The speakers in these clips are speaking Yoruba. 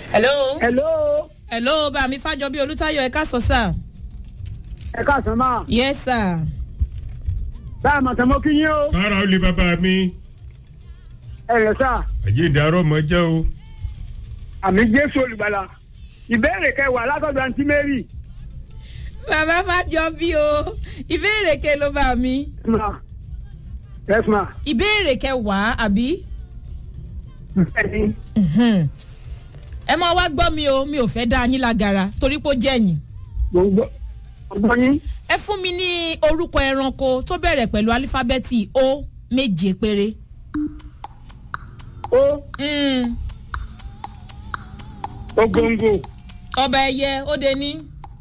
hello. hello hello bá mi fájọ bí olùtayọ ẹ ká sọ sá. ẹ káàsán máa yes sir. bá a màtà mọ́ kí yín o kára ó lè bàbá mi ẹ rẹ̀ sá àjíǹde arọ́ mọ́ jẹ́ o. àmì jésù olùgbàlà ìbéèrè kẹwàá látọ̀dọ̀ àǹtí mary bàbá fájọ bí o ìbéèrè ke ló bá mi. ma yes ma ìbéèrè kẹwàá àbí. bẹ́ẹ̀ni Mhm. ẹ máa wá gbọ́ mi o mi ò fẹ́ dá yín lágara torí pé ó jẹ́yìn. mo ń gbọ́ mo gbọ́ yín ẹ fún mi ní orúkọ ẹranko tó bẹ̀rẹ̀ pẹ̀lú álífábẹ́ẹ̀tì o méje péré. ó Mm. ògòǹgò ọba ẹyẹ ó de ní.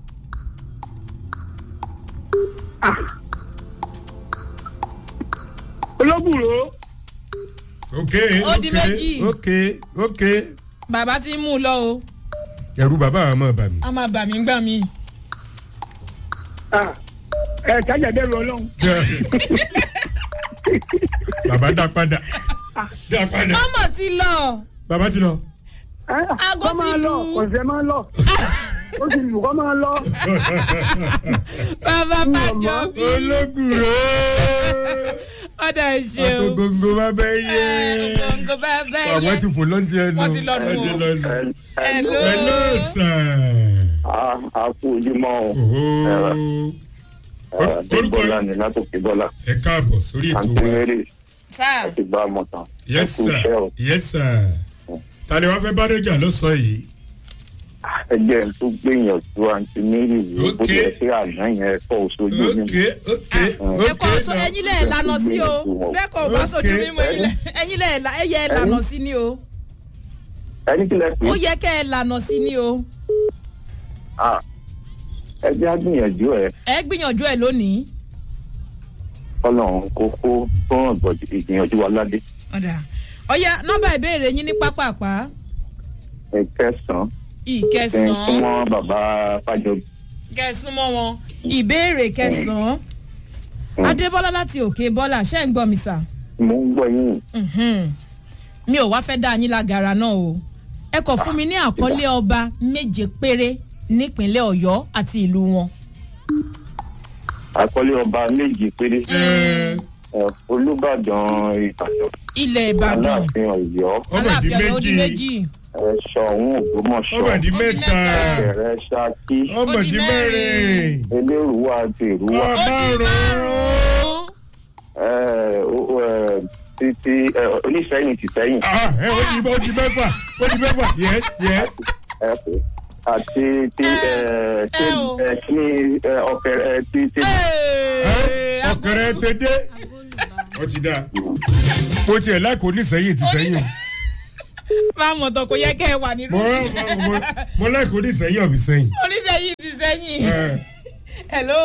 olóbùrò ok Ó di ok méjì. ok ok bàbá ti mú un lọ o ẹrú bàbá àwọn ọmọ bà mí. a máa bà mí gbà mí. ah, ẹ kájà dẹ́rù ọlọ́run bàbá dá padà dá padà mọ́mọ́ ti lọ. bàbá ti lọ. Aago kọ́ máa ti lọ lù. ọ̀sẹ̀ máa lọ ó ti lù kọ́ máa lọ bàbá fájọ bí. ológùrò ọ̀dà ìṣeun. àtògòǹgò bàbá yé gbọ̀ngàn bàbá ẹyẹ. àwọn ti fò lọ́ntì ẹnu Wọ́n ti lọ nù. wọ́n ti lọ nù. Hello. hello sir. a kú ojúmọ́ o Oho. Or- orúkọ bọ́lá ni látòkè bọ́lá ẹ káàbọ̀ sórí ètò àǹtí wa. mary sáà àti gbá mọ̀tàn yes ẹ kú iṣẹ́ o sir yes sir. ta ni wàá fẹ́ bá dẹ́jà lọ́sàn-án yìí. ẹgbẹ́ tó gbìyànjú àǹtí mary yìí bó Ok. tilẹ̀ sí àná yẹn kọ́ oṣooju ok mi ok ẹ kọ́ ok sọ ẹyin lẹ́ẹ̀ lànà sí o bẹ́ẹ̀ kọ́ bá sojú Okay. mímú ẹyin lẹ́- ẹyin lẹ́ẹ̀ la- ẹyẹ ẹ lànà sí ni o ẹni tí lẹ pé ó yẹ kẹ́ ẹ lànà sí ni o ẹgbẹ́ á gbìyànjú ẹ ẹ gbìyànjú ẹ lónìí. ọlọ́run kó kó tó hàn gbọ̀dọ̀ ìgbìyànjú wa ládé ọ̀dà ọ̀ya nọ́mbà ìbéèrè yín ní pápápá ẹ kẹsàn-án ẹ ń ìkẹsàn-án súnmọ́ bàbá fàjọ kẹsùmọ́ wọn ìbéèrè kẹsàn-án adébọ́lá láti òkè bọ́lá ṣẹ́ ń gbọ́ mi sà. mo ń gbọ́ yín Mhm. mi ò wá fẹ́ dá yín lágara náà o ẹ kàn fún mi ní àkọlé ọba méje péré nípínlẹ̀ ọ̀yọ́ àti ìlú wọn. àkọlé ọba méjì péré ẹ, olùbàdàn ìbàdàn ilẹ̀ ìbàdàn aláàfin ọ̀yọ́ ọmọ di aláàfin ọ̀yọ́ ó di méjì méjì ẹ̀ṣọ́ òun ògbómọ̀ṣọ́ ọmọ di Ó di mẹ́ta mẹ́ta. bẹ̀rẹ̀ ṣákí ọmọ Ó di di mẹ́rin. mẹ́rin elérùwà àti èrúwà ó di márùn-ún ẹ, ó- ó, ẹ, títí ẹ, oníṣẹ́yìn ti sẹ́yìn ah ẹ ó di ó di mẹ́fà ó di mẹ́fà yes yes ẹ pé àti tí ẹ, tí ẹ o. ẹ, kí ni ẹ, ọkẹ ẹ, tí tí Ee, ọkẹrẹ tẹ dé ó ti dáa mo tiẹ̀ láìkó nísẹ́yìn ti sẹ́yìn máa mọ̀ tán kò yẹ kẹ́ ẹ wà nínú. mo mo- mo- mo láìkó nísẹ́yìn ọ̀bì sẹ́yìn. oníṣẹ́yìn ti sẹ́yìn. Eh, hello.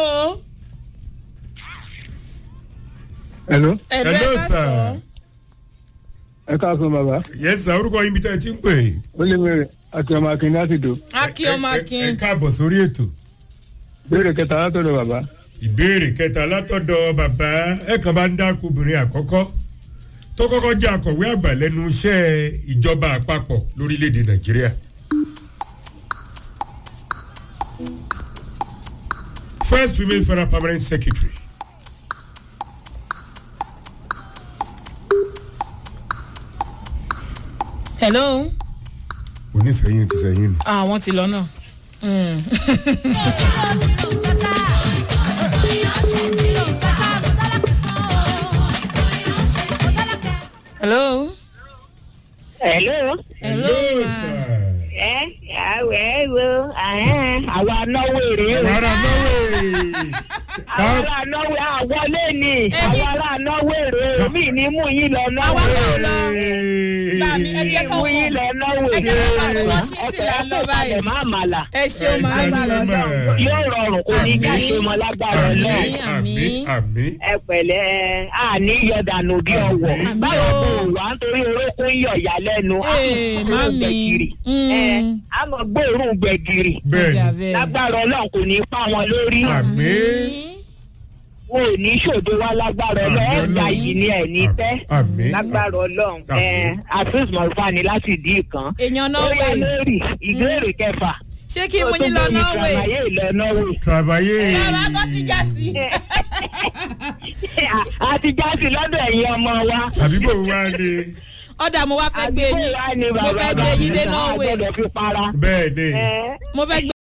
hello hello ẹ Hello, ká sir. sọ. ẹ káàsán bàbá yes sir orúkọ yín bí tẹ́ ẹ ti ń pè é. ó lé mẹ́rin àti ọmọ akin láti dò akin ọmọ Ẹ- ẹ- akin. ẹ káàbọ̀ sórí ètò. béèrè kẹta látọ̀dọ̀ bàbá ìbéèrè kẹta látọ̀dọ̀ bàbá ẹ kàn bá ń dákú obìnrin àkọ́kọ́ tó kọ́kọ́ jẹ́ akọ̀wé àgbà lẹ́nu iṣẹ́ ìjọba àpapọ̀ lórílẹ̀‐èdè nàìjíríà. first female federal permanent secretary. hello. oníṣẹ́yìn ti sẹ́yìn nù. àwọn ti lọ náà. Mm. hello. Hello. hello ma. sir. Ẹ àwẹ̀ wo àwa náwó èrè o. ara náwó Àwọn ará náwó àwọlé ni. Àwọn ará náwó èrè o. Mi ní mú yín lọ náwó Àwa náà èrè. lọ. Bàmí, ẹ jẹ́ ká Mú yín lọ náwó ẹ jẹ́ ká èrè. máa lọ sí ti là ń lọ báyìí. Ẹ má màlà. ẹ ṣeun máa ń bá lọ. Yóò rọrùn kò ní ká ṣe mọ lágbára àmì náà. àmì àmì. Ẹ pẹ̀lẹ́ àní yọ̀dànù bí ọwọ́. Àmín. Báwo kò wá nítorí orókún yọ̀ yá lẹ́nu? Ee, mami. Ẹ á mọ̀ gbóòórùn gbẹ̀gìrì. bẹ́ẹ̀ni lágbára ọlọ́run kò ní í pa wọn lórí. àmì. wọn ò ní ṣòdo wá lágbára ọlọ́run Àmín ẹ̀gbà Ọlọ́run. yìí ni ẹ̀ ní tẹ́ Àmín. lágbára ọlọ́run Àmín. àfíìs mọ̀lúfàní láti ìdí kan èèyàn náà ó yá wẹ̀ lórí ìbéèrè kẹfà ṣé kí mo yín lọ norway àyè ìlọ norway travailler. bàbá tó ti já sí. àti jáde lọ́dọ̀ ẹ̀yin ọmọ wa àbí bò wá ní. ọ̀dà mo wá fẹ́ gbé àdúgbò yín wa ni mo bàbá fẹ́ gbé yín dé bàbá norway àgbọ̀dọ̀ fi para. bẹ́ẹ̀ ni. Ẹ, mo fẹ́ gbé